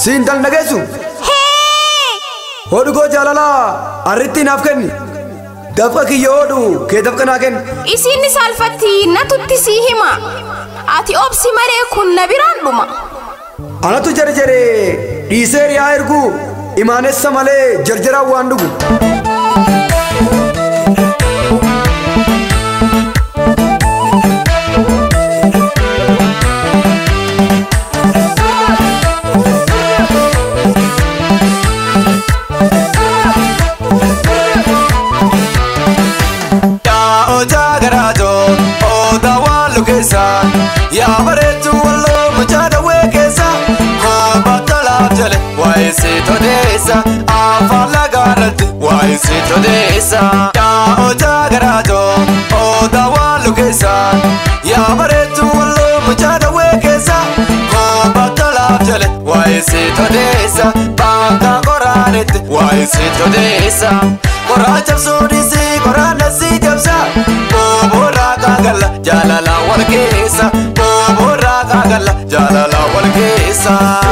siin tal dhageessu hodhu koo jaalalaa arritti naaf kenni dafqa kiyya hodhu kee dafqa naa kenni Isin saalfatti natutti sii hima. Ati obsi malee kun na biraan dhuma. anatu jarjare dhiisee riyaa ergu imaanessa malee jarjaraan waan dhugu Yaa odaa garaatoo odaa waan lukeessa yaa bareedu walloo mucaa dhawee keessa koobaa tolaaf jale waa'ee siitodeessa afaan lagaarratti waa'ee siitodeessa. Yaa odaa garaatoo odaa waan lukeessa yaa bareedu walloo mucaa dhawee keessa koobaa tolaaf jale waa'ee siitodeessa bakka qoraanetti waa'ee siitodeessa. Koraa cabsuudhisi koraa nasi cabsa Booboorraa kaagalla jaalala wal keessa Booboorraa kaagalla jaalala wal keessa.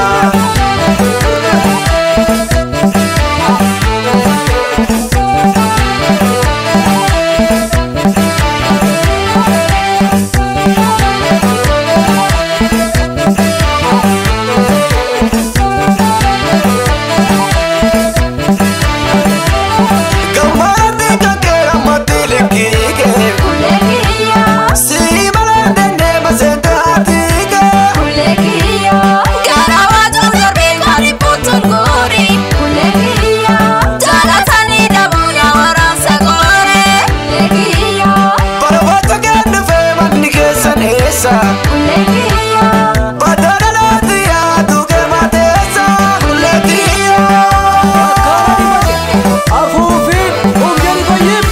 Gammaatti kankee ammatti likkii kee Si malee dandee maseete haati kee Barbaacha kee dhufee manni keessan eessa Badana laati yaadu kee mateessa Kulleetiyyaa. afuufiin umjani fayyim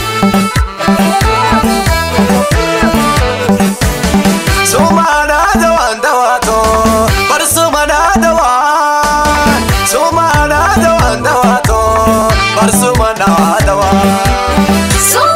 Sumana dawan dawato, bar sumana dawan. Sumana dawan dawato, bar sumana dawan.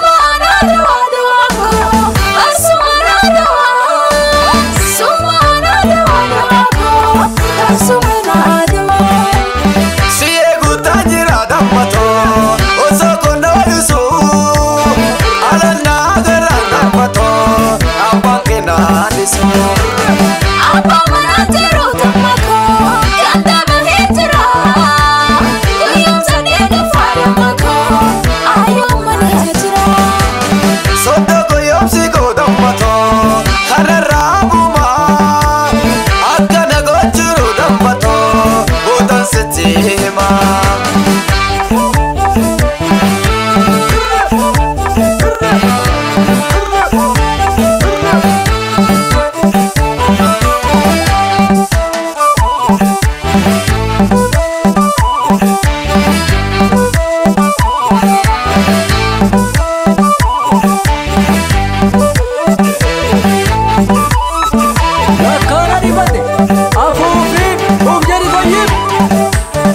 Si eeguutaa jira dammato, osoo konna walisu. Alannaa gara dammato, abbaan kennaa dhisu. Soddoko yoomsi koo dammato, kanarraa buumaa. Akkana gochuu dammato, boodan sitti himaa. Akkaana dhifate afuufiin umjani fayyim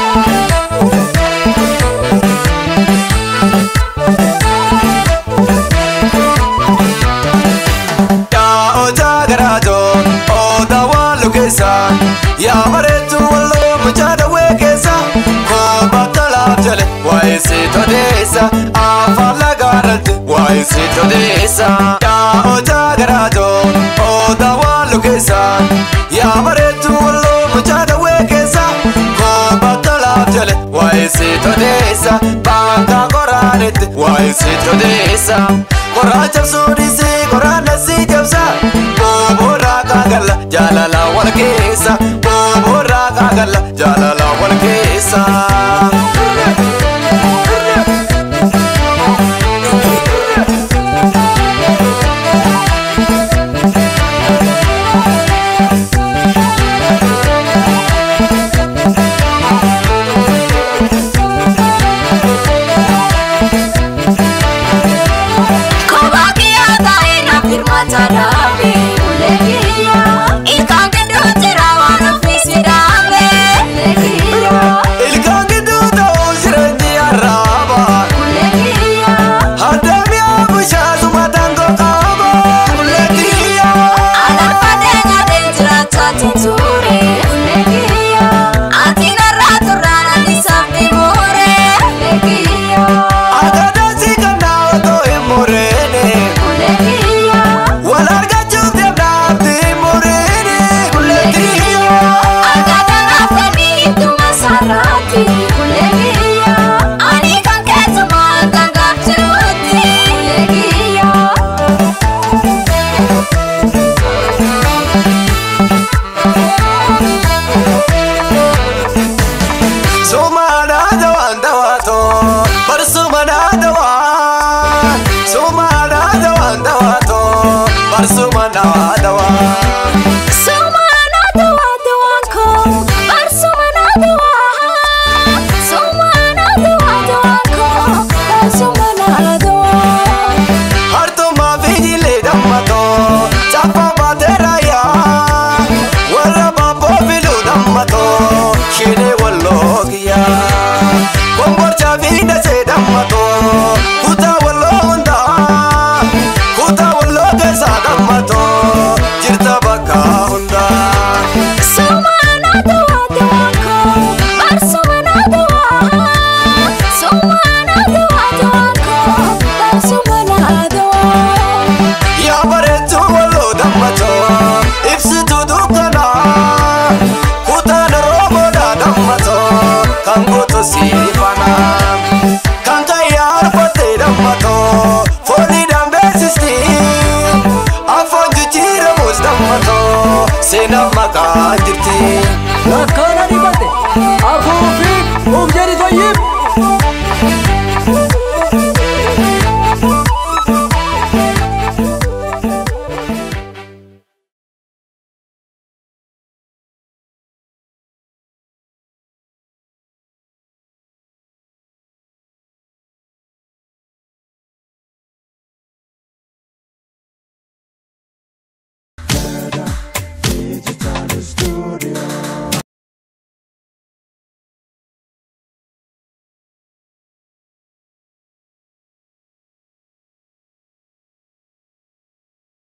Yaa odaa garaatoo odaa waan lukeessa yaa bareedu walloo mucaa dhawee keessa koobaa tolaaf jale waa'ee siitodeessa afaan lagaarratti waa'ee siitodeessa. Yaa odaa garaatoo odaa waan lukeessa yaa bareedu walloo mucaa dhawee keessa koobaa tolaaf jale waa'ee siitodeessa bakka qoraanetti waa'ee siitodeessa. Koraa cabsuudhisi koraa nasi cabsa Booboorraa kaagalla jaalala wal keessa Booboorraa kaagalla jaalala wal keessa. Ilkaan gidduu jira waan ofiisi dhaabe. waan gootu si